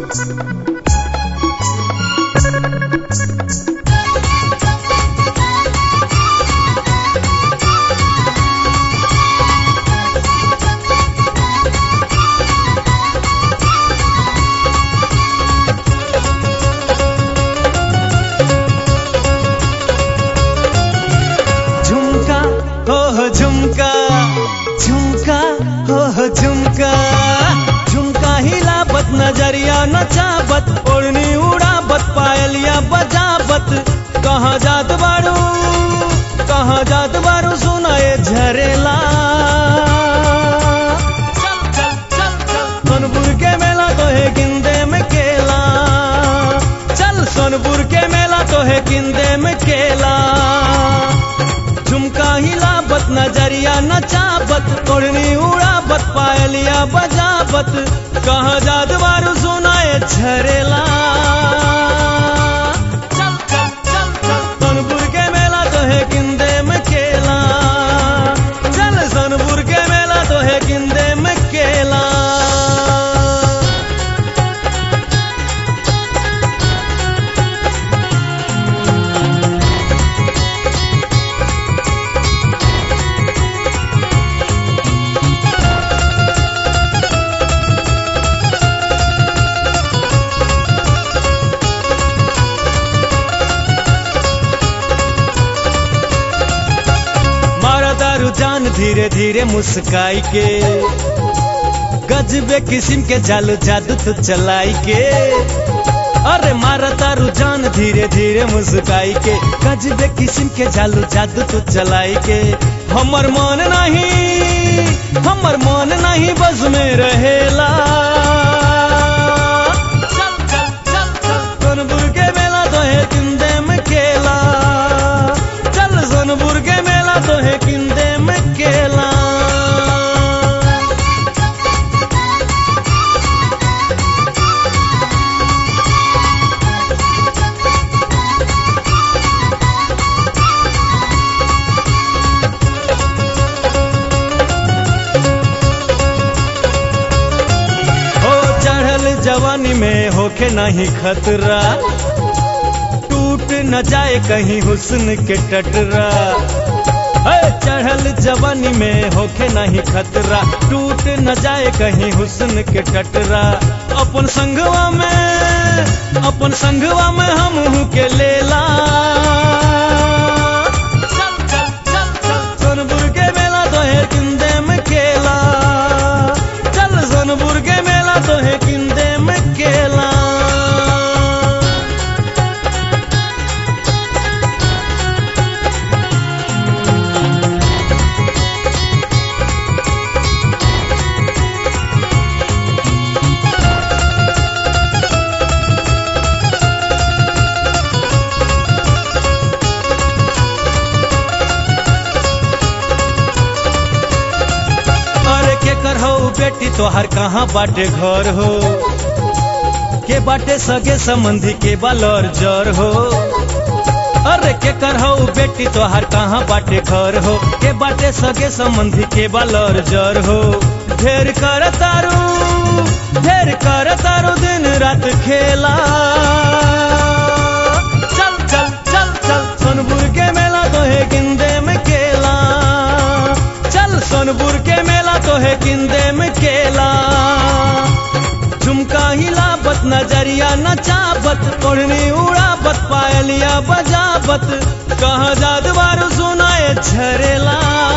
झुमका हो हो झुमका झुमका हो हो झुमका झुमका हिलाबत नजरिया नचाबत ओढ़नी उड़ाबत पायलिया बजाबत कहाँ जात बारू कहाँ जात बारू सुनाए झरेला चल चल चल चल सोनपुर के मेला तो है गिंदे में केला चल सोनपुर के मेला तो है गिंदे में केला झुमका हिलाबत नजरिया नचाबत ओढ़नी उड़ाबत पायलिया बजाबत कहाँ जात बारू सुनाए झरेला चल चल चल चल सोनपुर के मेला तो है गिंदे में केला चल सोनपुर के मेला तो है गिंदे में केला मारा दारू जान धीरे धीरे मुस्काई के गजबे किस्म के जालू जादू तू चलाई के अरे मारा दारू जान धीरे धीरे मुस्काई के गजबे किस्म के जालू जादू तू चलाई के हमर मन नहीं हमर मन नहीं बस में रहेला चल चल चल चल सोनपुर के मेला तो है किंदे में केला चल सोनपुर के मेला तो है किंदे में केला हो चढ़ल जवानी में होके नहीं खतरा टूट न जाए कहीं हुस्न के टटरा है चढ़ल जवानी में होके नहीं खतरा टूट न जाए कहीं हुस्न के टटरा अपन संगवा में अपन संगवा में हम के लेला चल चल चल चल सोनपुर के मेला तो है किंदे में केला चल सोनपुर के मेला तो है किंदे में केला अरे के कर हो बेटी तोहर कहाँ बाटे घर हो के बाटे सगे संबंधी के बालर जर हो अरे के कर हो बेटी तोहर कहाँ बाटे घर हो के बाटे सगे संबंधी के बालर जर हो ढेर कर तारू ढेर कर तारू दिन रात खेला चल चल चल चल सोनपुर के मेला तो है गिंदे में केला चल सोनपुर के मेला तो है किंदे में केला झुमका हिलाबत नजरिया नचाबत ओढ़नी उड़ाबत पायलिया बजाबत कहाँ जादवारू सुनाए झरेला